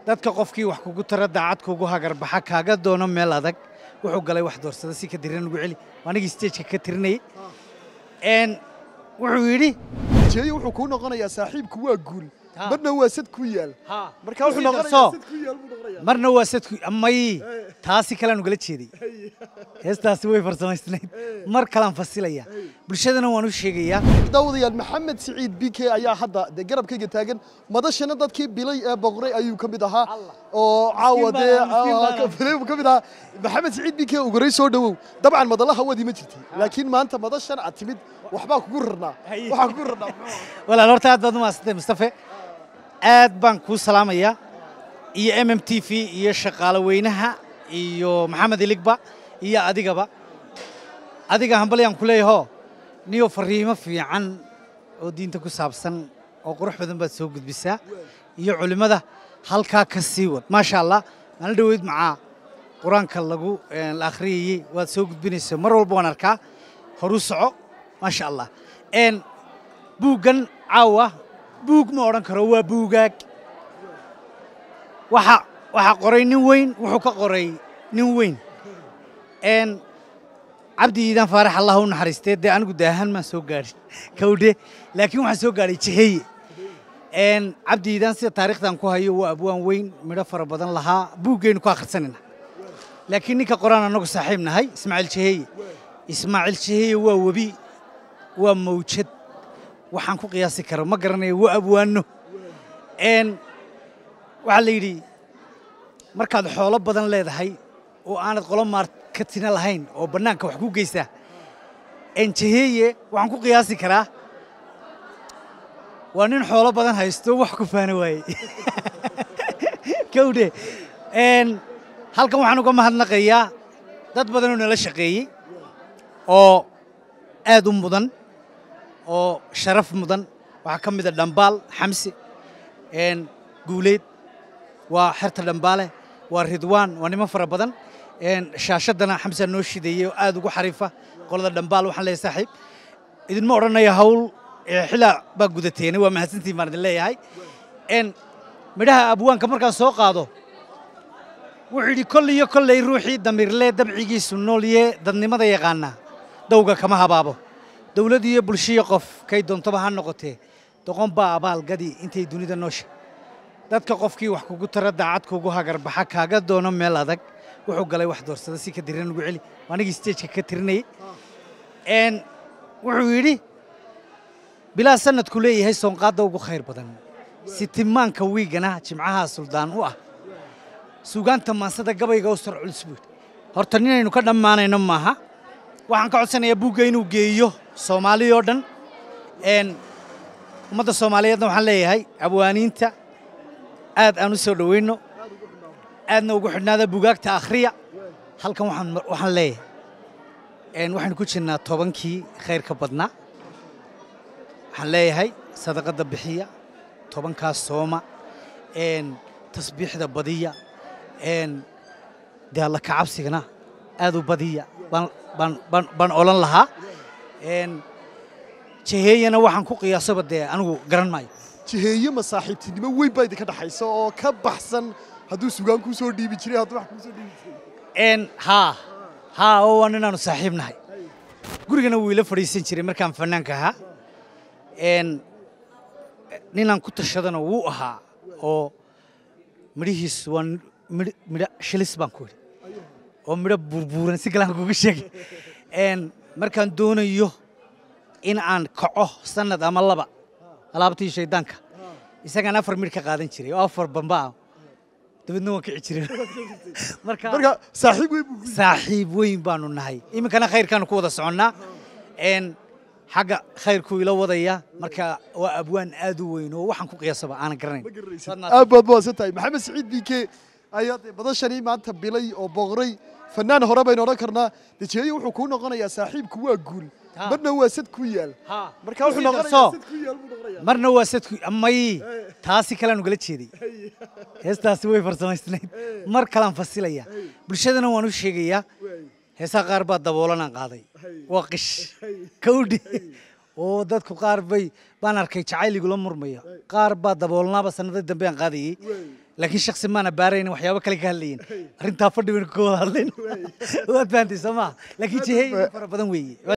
dadka qofkii wax kugu tara daacad kugu hagarbaxa kaaga doono meel adag wuxuu galay wax doorsada si ka diran ugu celi anigii stageka ka tirinayay n wuxuu yidhi jeeyo wuxuu kuu noqonayaa saaxiibku waa guul Ha. marna waa sad ku yaal marka wuxuu Kusii noqonayaa darso. sad ku yaal buu noqonayaa marna waa sadku may taasi kalean ugala jeeday heestaasi way farsamaysnayd mar kalaan fasilaya bulshadana waan u sheegayaa daawadayaal maxamed siciid bike ayaa hadda dee garabkayga taagan madashana dadkii bilay ee boqray ayuu ka mid ahaa oo caawa baan dee ahaa, miskiin baan ah, ka- bilay buu ka mid ahaa maxamed siciid bike uguray soo dhowow dabcan madalaha wadi ma jirti laakiin maanta madashan aad timid waxbaa kugu rarnaa Haye. waxaa kugu rarnaa walaal horta aad baad u mahadsantay mustafe aad baan kuu salaamayaa iyo m m t v iyo shaqaale weynaha iyo maxamed iligba iyo adigaba adiga hambalyaan ku leeyaho niyo fariimo fiican oo diinta ku saabsan oo qurux badan baad soo gudbisaa iyo culimmada halkaa ka sii wad maasha allah maalin dhoweyd macaa qur-aanka lagu eh, la akhriyayey waad soo gudbinaysa mar walba waan arkaa horu soco maasha allah n buuggan caawa buug ma odhan karo waa buugaag waxa waxaa qoray nin weyn wuxuu ka qoray nin weyn n cabdi iidaan faarax allah u naxariistee dee anigu daahan maan soo gaadhin kawdhe laakiin waxaan soo gaadhay jeheye n cabdi iidaan sida taariikhdan ku hayo waa abwaan weyn midho fara badan lahaa buuggaynu ku akhrisanayna laakiin ninka qoraan annagu saaxiib nahay ismaaciil jeheye ismaaciil jeheye waa webi waa mawjad waxaan ku qiyaasi karo ma garanayo waa abwaano n waxaa la yidhi markaad xoolo badan leedahay oo aanad qolo maarkatina lahayn oo bannaanka wax ku geysaa n jeheye waxaan ku qiyaasi karaa waa nin xoolo badan haysto wax ku faana waaye kawdhe n halkan waxaan uga mahadnaqayaa dad badan oo nala shaqeeyey oo aad u mudan oo sharaf mudan waxaa ka mida dhambaal xamsi n guuleyd waa xerta dhambaale waa ridwaan waa niman fara badan n shaashaddana xamsaa noo shideeyey oo aad ugu xariifa qolada dhambaal waxaan leeyahay saaxiib idinma odhanaya hawl ee xilaa baa gudateena waa mahadsantiin baan idin leeyahay n midhaha abwaanka markaan soo qaado wuxuu yidhi kolley iyo kolley ruuxii damiirlee dabcigiisu noolye dadnimada yaqaanaa dawga kama habaabo dawlad iyo bulshiyo qof kay doontoba ha noqotee doqon baa abaalgadi intay dunida noosha dadka qofkii wax kugu tara daacad kugu hagarbaxa kaaga doono meel adag wuxuu galay wax doorsada si ka diran ugu celi anigii stageka ka tirinayay n wuxuu yidhi bilaa sanadku leeyahay soonqaadda ugu khayr badan sitimaanka wiigana jimcaha suldaan u ah suugaanta maansada gabayga u sar culus buu yidhi horta ninaynu ka dhammaanayno maaha waxaan ka codsanayaa buugga inuu geeyo soomaali oo dhan n ummadda soomaaliyeedna waxaan leeyahay abwaaniinta aad aan u soo dhowayno aadna ugu xidhnaada buugaagta akhriya halkan waxaan waxaan leeyahay n waxaynu ku jirnaa tobankii khayrka badnaa waxaan leeyahay sadaqadda bixiya tobankaas sooma n tasbiixda badiya n dee alla kacabsigana aad u badiya baan baan baan baan odhan lahaa n jeheeyana waxaan ku qiyaasaba dee anigu garan maayo jiheeye ma saaxiibtinimo weyn baa idinka dhaxaysa oo ka baxsan hadduu sugaan kuu soo dhiibi jiray hadduu wax kuu soo dhiibi jiray n haa haa oo waa ninaanu saaxiib nahay gurigana wuu ila fadhiisan jiray markaan fannaanka ahaa n ninaan ku tashadana wuu ahaa oo midhihiis waa midh midho shilis baan ku idhi oo midho buurbuuran si kalaan kuga sheegay n markaan doonayo in aan kaco sannad ama laba alaabtii shaydaanka isagaan afar midh ka qaadan jiray oo afar bamba ah dabeedna waan kici jiray marka marka saaxiib weyn buu ku saaxiib weyn baanu nahay iminkana khayrkaanu ku wada soconnaa n xagga khayrkuu ila wadaya marka waa abwaan aad u weyn oo waxaan ku qiyaasaba aanan garanayn aad baad mahadsan tahay maxamed siciid bike ayaa dee madashani maanta bilay oo boqray fanaan hore baynu odhan karnaa dejeeye wuxuu kuu noqonayaa saaxiibku waa guul Ha. marna waa sad ku yaal marka wuxuu Kusii noqonayaa darso. sad ku yaal buu noqonayaa marna waa sadku may taasi kalean ugala jeeday heestaasi way farsamaysnayd mar kalaan fasilaya bulshadana waan u sheegayaa heesaha qaar baa daboolanaan qaaday waa qish kawdhi oo dadku qaar bay baan arkay jacayl igula murmaya qaar baa daboolnaaba sanado dambe aan qaadayey laakiin shaksi maana baaraynin waxyaabo kale ka hadlayin arrintaa fadhi baynu ka wada hadlayn waad fahantay soo maa laakiin jiheeyin fara badan weeye